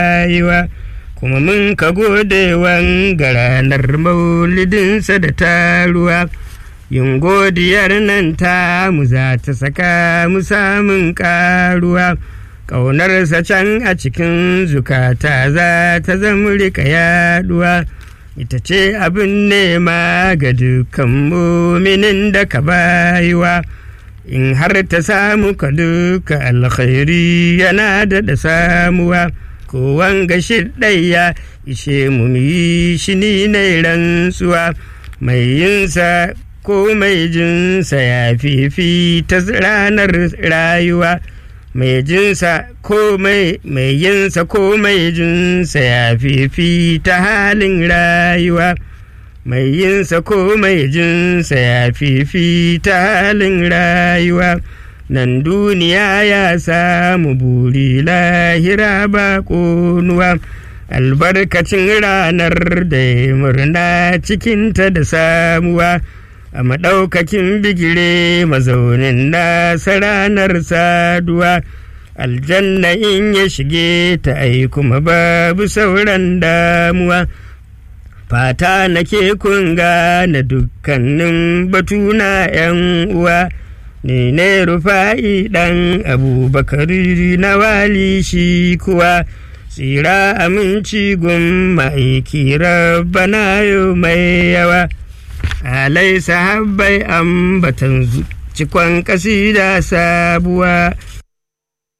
rayuwa kuma mun ka gode ga ranar maulidinsa da taruwa yin godiyar nan ta mu za ta saka mu samun karuwa ƙaunarsa can a cikin zukata za ta zama rika yaduwa ita ce abin nema ga dukkan muminin da ka bayiwa in har ta samu ka duka alkhairi yana da da samuwa kowan gashi ɗaya ishe mu yi shi ni na rantsuwa mai yinsa ko mai jinsa ya fifi ta ranar rayuwa mai jinsa ko mai yinsa ko mai jinsa ya fifi ta halin rayuwa mai yinsa ko mai jinsa ya fifi ta halin rayuwa nan duniya ya samu buri lahira ba ƙonuwa albarkacin ranar da ya murna cikinta da samuwa a maɗaukakin bigire mazaunin nasa ranar saduwa aljanna in ya shige ta ai kuma babu sauran damuwa fata nake kunga na dukkanin batuna yan uwa ne ne rufa'i ɗan abubakari na wali shi kuwa tsira aminci gun ma'aiki rabbana yau mai yawa alai sahabbai ambatan cikon kasida sabuwa